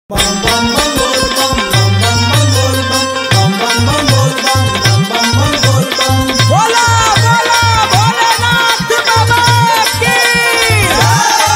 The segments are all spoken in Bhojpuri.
बोला बोला भोलेनाथ बाबा की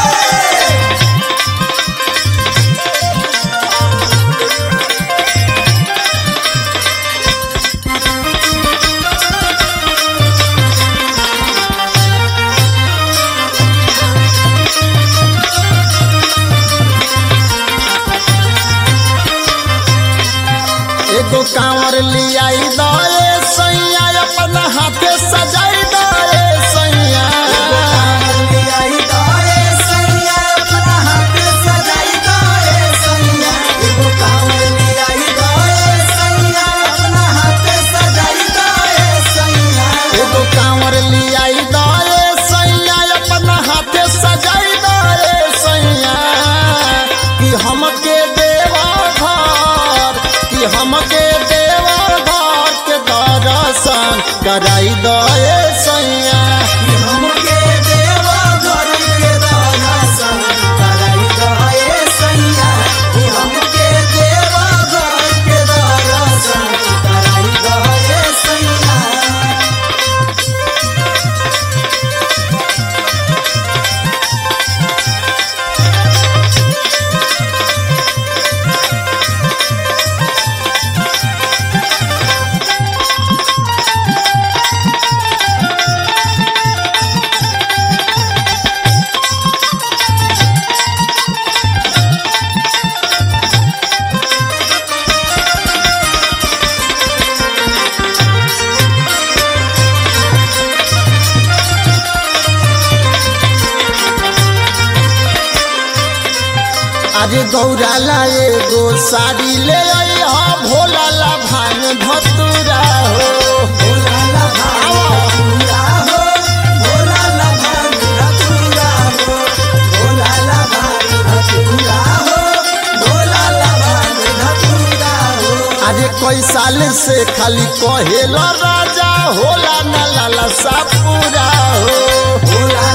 एगो कांवर लियाई दए सैया अपन हाथे सजाई दए सैया एगो कांवर लियाई दए सैया अपन हाथे सजाई दए सैया कि हमके देवा घर कि हमके देवा घर के दर्शन कराई दए सैया आज गौराला एगो साड़ी ले आई हा भोला ला भांग धतुरा हो आज कई साल से खाली कहेला राजा होला ना लाला सा पूरा हो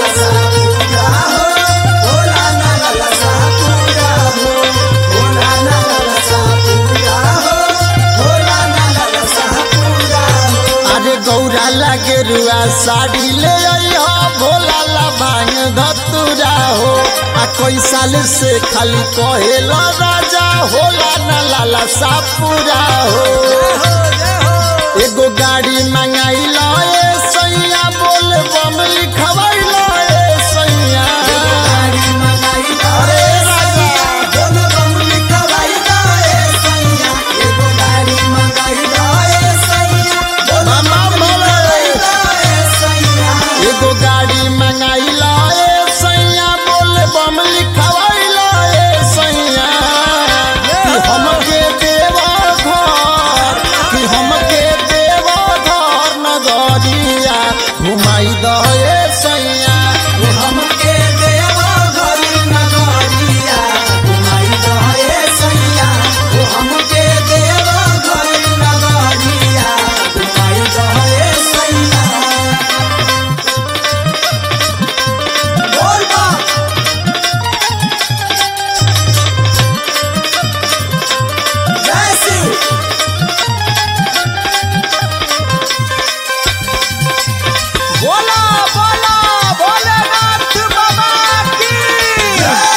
अरे गौरा लागे रुआ साड़ी ले आई हा भोला ला भांग धतुरा हो आ कई साल से खाली कहेला राजा होला ना लाला सा पूरा हो एगो गाड़ी मंगाई लो ए सैया बोल बम लिखवाई लो ए सैया अरे राजा मामा बोले एगो गाड़ी मंगाई लो ए सैया बोल बम लिखवाई लो ए सैया कि हमके देवा घर कि हमके देवा घर नगरिया घुमाई दो ए सैया बोला बोला भोलेनाथ बाबा की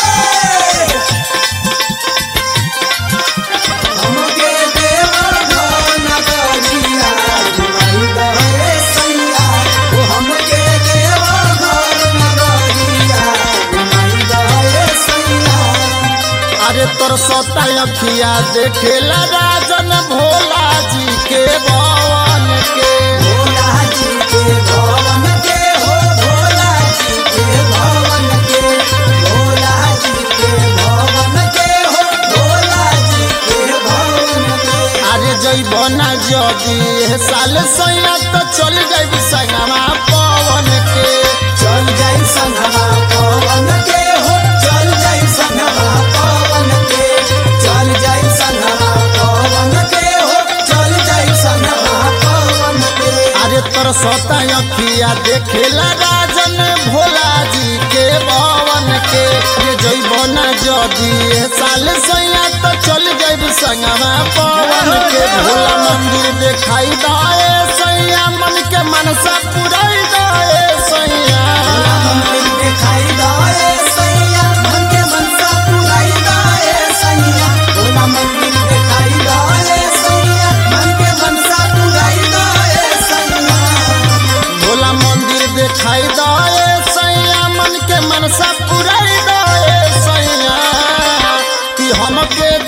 अरे तोर सोता अखिया देखेला राजन भोला जी के भवन के अरे जइब ना जदी ए साल सैया तो चल जाइब संगमा पवन के चल जाई संगमा पवन के हो चल जाई संगमा पवन के चल जाई संगमा पवन के हो चल जाई संगमा पवन के अरे तोर सोता अखिया देखेला राजन भोला जी के भवन के ये जइब ना जदी ए साल सैया संगवा पवन के भोला मंदिर दिखाई दाए सैया मन के मनसा पुराई दाए सैया मंदिर दिखाई दाए सैया मन के मनसा पुराई दाए सैया भोला मंदिर दिखाई दाए सैया मन के मनसा पुराई दाए सैया भोला मंदिर दिखाई दाए सैया मन के मनसा पुराई दाए सैया कि हमके